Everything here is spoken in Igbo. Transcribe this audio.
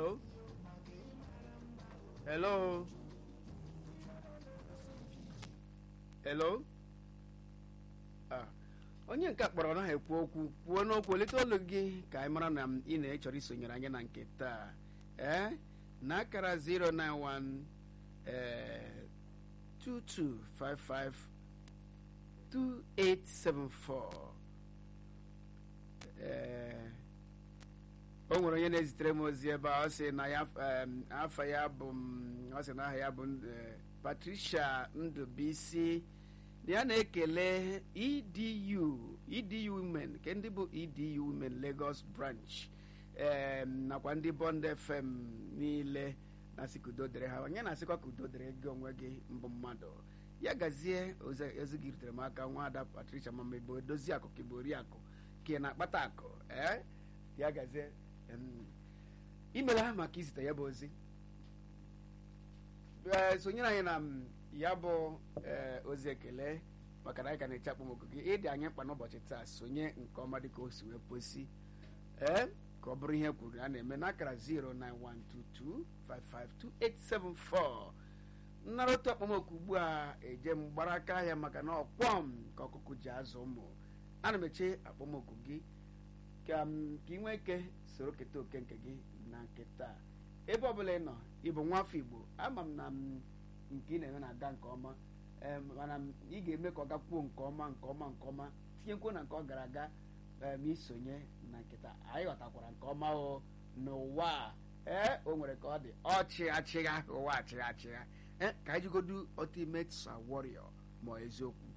hello hello hello ah onye nke a kpọrọ naghị ekwu okwu kwuo n'okwu olite olu gị ka anyị mara na ị na-echọrọ isonyere anyị na nke taa ee na akara 091 ee 2255 2874 ee o nwere onye na-ezitere m ozi ebe a ọ sị na ya em, afa ya bụ m, ọ sị na aha ya bụ eh, Patricia Ndụbisi na ya na-ekele EDU EDU Women nke ndị bụ EDU Women Lagos branch em, nakwa ndị Bond FM niile na-asị ka udo dịrị ha onye na-asịkwa ka udo dịrị gị onwe gị mbụ mmadụ ya gazie ozi ozi gị rutere m aka nwaada Patricia mama igbo edozi akụ ka igbo oriakụ ka ị na-akpata akụ ee ya gazie em, imela ha maka izite ya bụ ozi ee sonyere anyị na m, ya bụ ee, ozi ekele maka na anyị ka na-eche akpọmọkụ gị ịdị anyị mkpa n'ụbọchị taa sonye nke ọma dịka o si wee kwesị ee ka ọ bụrụ ihe kwuru a na-eme n'akara 09122552874 nnara otu akpọmọkụ ugbu a eje m gbara aka ahịa maka na ọkwọm ka ọkụkụ ji azụ ụmụ ana m eche akpọmọkụ gị ka m ka ị nwee ike soro keta oke nke gị na nke taa ebe ọbụla ị nọ ịbụ nwafọ igbo ama m na m nke ị na-eme na-aga nke ọma em, mana m- ị ga-eme ka ọ gakwuo nke ọma nke ọma nke ọma tinyekwuo na nke ọ gara aga em, isonye na nkịta anyị ghọtakwara nke ọma o n'ụwa a ee o nwere ka ọ dị ọchị achịgha ụwa achịgha achịgha ee ka anyị jigodu ultimate warrior ma ọ eziokwu